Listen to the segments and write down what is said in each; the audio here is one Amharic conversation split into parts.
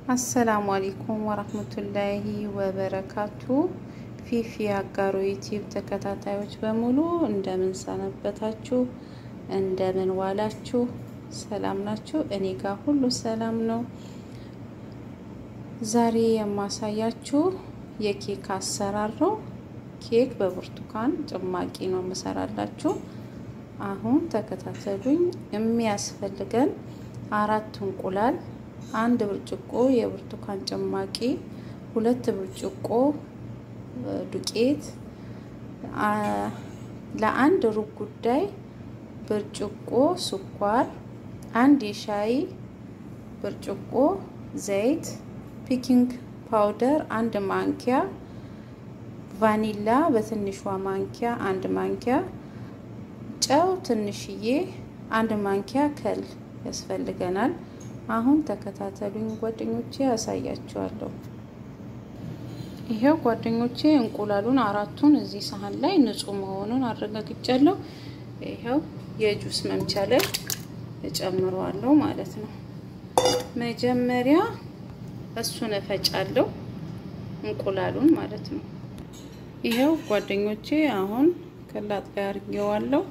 አሰላሙ አለይኩም ወራህመቱላሂ ወበረካቱ። ፊፊ አጋሮ ዩቲዩብ ተከታታዮች በሙሉ እንደምን ሰነበታችሁ? እንደምን ዋላችሁ? ሰላም ናችሁ? እኔ ጋር ሁሉ ሰላም ነው። ዛሬ የማሳያችሁ የኬክ አሰራር ነው። ኬክ በብርቱካን ጭማቂ ነው የምሰራላችሁ። አሁን ተከታተሉኝ። የሚያስፈልገን አራት እንቁላል፣ አንድ ብርጭቆ የብርቱካን ጭማቂ፣ ሁለት ብርጭቆ ዱቄት፣ ለአንድ ሩብ ጉዳይ ብርጭቆ ስኳር፣ አንድ የሻይ ብርጭቆ ዘይት፣ ፒኪንግ ፓውደር አንድ ማንኪያ፣ ቫኒላ በትንሿ ማንኪያ አንድ ማንኪያ፣ ጨው ትንሽዬ አንድ ማንኪያ ከል ያስፈልገናል። አሁን ተከታተሉኝ ጓደኞቼ፣ ያሳያችኋለሁ። ይሄው ጓደኞቼ እንቁላሉን አራቱን እዚህ ሳህን ላይ ንጹህ መሆኑን አረጋግጫለሁ። ይሄው የጁስ መምቻ ላይ እጨምረዋለሁ ማለት ነው። መጀመሪያ እሱን እፈጫለሁ እንቁላሉን ማለት ነው። ይሄው ጓደኞቼ አሁን ከላጥ ጋር አድርጌዋለሁ።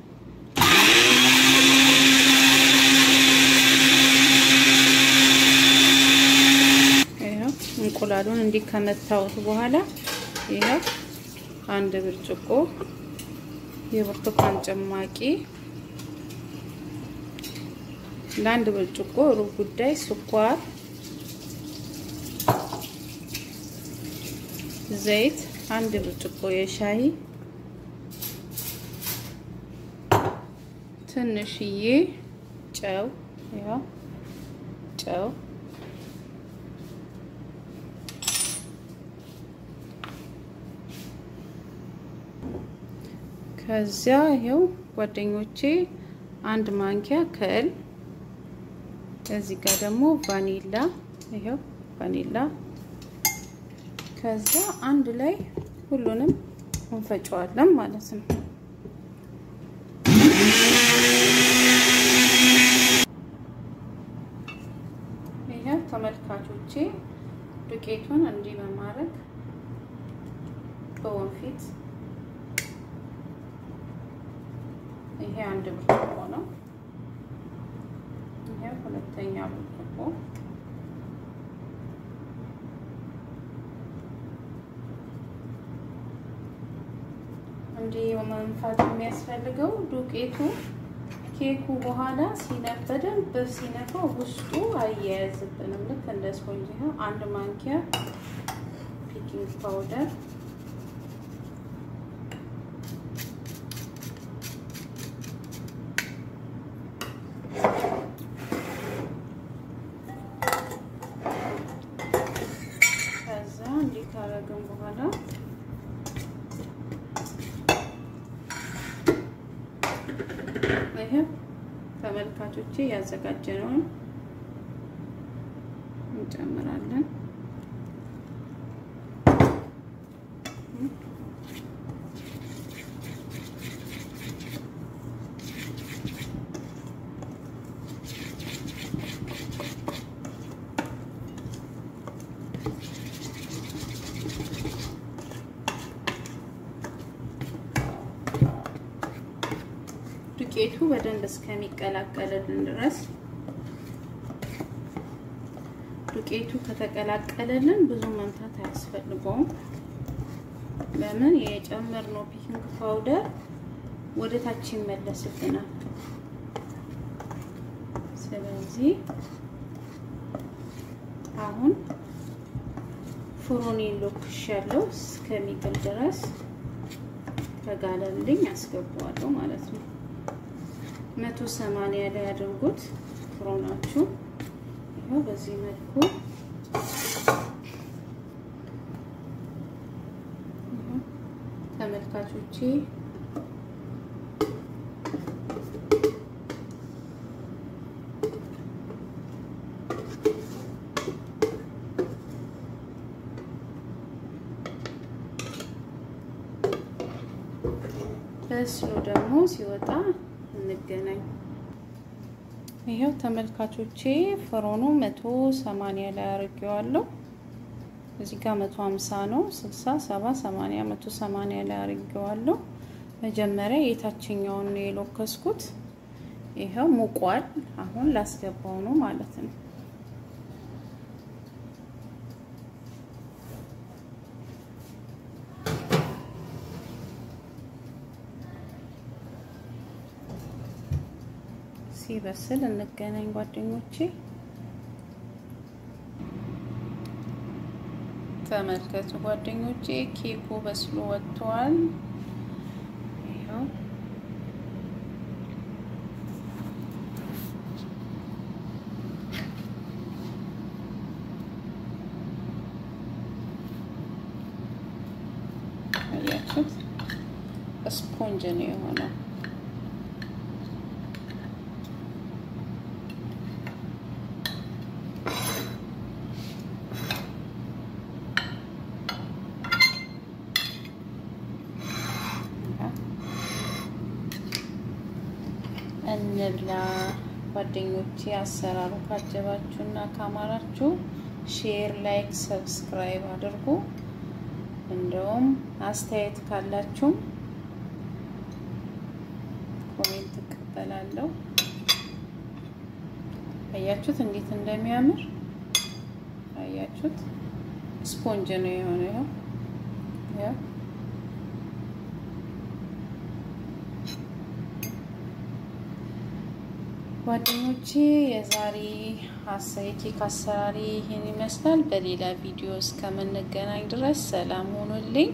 እንቁላሉን እንዲህ ከመታወት በኋላ ይሄው አንድ ብርጭቆ የብርቱካን ጭማቂ ለአንድ ብርጭቆ ሩብ ጉዳይ ስኳር፣ ዘይት አንድ ብርጭቆ የሻይ ትንሽዬ ጨው ያው ጨው ከዚያ ይኸው ጓደኞቼ አንድ ማንኪያ ከል እዚህ ጋር ደግሞ ቫኒላ ይኸው ቫኒላ ከዛ አንድ ላይ ሁሉንም እንፈጨዋለን ማለት ነው። ይኸው ተመልካቾቼ ዱቄቱን እንዲህ በማድረግ በወንፊት ይሄ አንድ ብርጭቆ ነው። ይሄ ሁለተኛ ብርጭቆ እንዲህ መንፋት የሚያስፈልገው ዱቄቱ ኬኩ በኋላ ሲነፍ በደንብ ሲነፋው ውስጡ አያያዝብንም። ልክ እንደ ስፖንጅ ነው። አንድ ማንኪያ ፒኪንግ ፓውደር ከዛ እንዲህ ካረግን በኋላ ይሄ ተመልካቾቼ ያዘጋጀነውን እንጨምራለን። ዱቄቱ በደንብ እስከሚቀላቀልልን ድረስ ዱቄቱ ከተቀላቀለልን ብዙ መምታት አያስፈልገውም። ለምን የጨመርነው ፒኪንግ ፓውደር ወደ ታች ይመለስብናል። ስለዚህ አሁን ፍሩኔን ሎክሻለሁ እስከሚግል ድረስ ከጋለልኝ አስገባዋለሁ ማለት ነው። መቶ ሰማንያ ላይ ያድርጉት ፍሮናችሁ። ይኸው በዚህ መልኩ ተመልካቾቼ በስሎ ደግሞ ሲወጣ እንገናኝ። ይኸው ተመልካቾቼ ፍሮኑ መቶ ሰማንያ ላይ አርጌዋለሁ። እዚህ ጋር መቶ ሀምሳ ነው። ስልሳ ሰባ ሰማንያ መቶ ሰማንያ ላይ አርጌዋለሁ። መጀመሪያ የታችኛውን ነው የሎከስኩት። ይኸው ሙቋል። አሁን ላስገባው ነው ማለት ነው። ሲበስል እንገናኝ ጓደኞቼ። ተመልከቱ ጓደኞቼ፣ ኬኩ በስሎ ወጥቷል። ይኸው አያችሁት? ስፖንጅ ነው የሆነው። እንብላ ጓደኞቼ። አሰራሩ ካጀባችሁና ካማራችሁ ሼር፣ ላይክ፣ ሰብስክራይብ አድርጉ። እንደውም አስተያየት ካላችሁም ኮሜንት እቀበላለሁ። አያችሁት እንዴት እንደሚያምር አያችሁት? ስፖንጅ ነው የሆነው። ይኸው ጓደኞቼ የዛሬ የኬክ አሰራሪ ይህን ይመስላል። በሌላ ቪዲዮ እስከምንገናኝ ድረስ ሰላም ሆኑልኝ፣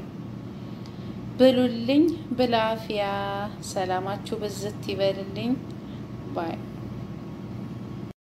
ብሉልኝ፣ ብላፊያ ሰላማችሁ ብዝት ይበልልኝ ባይ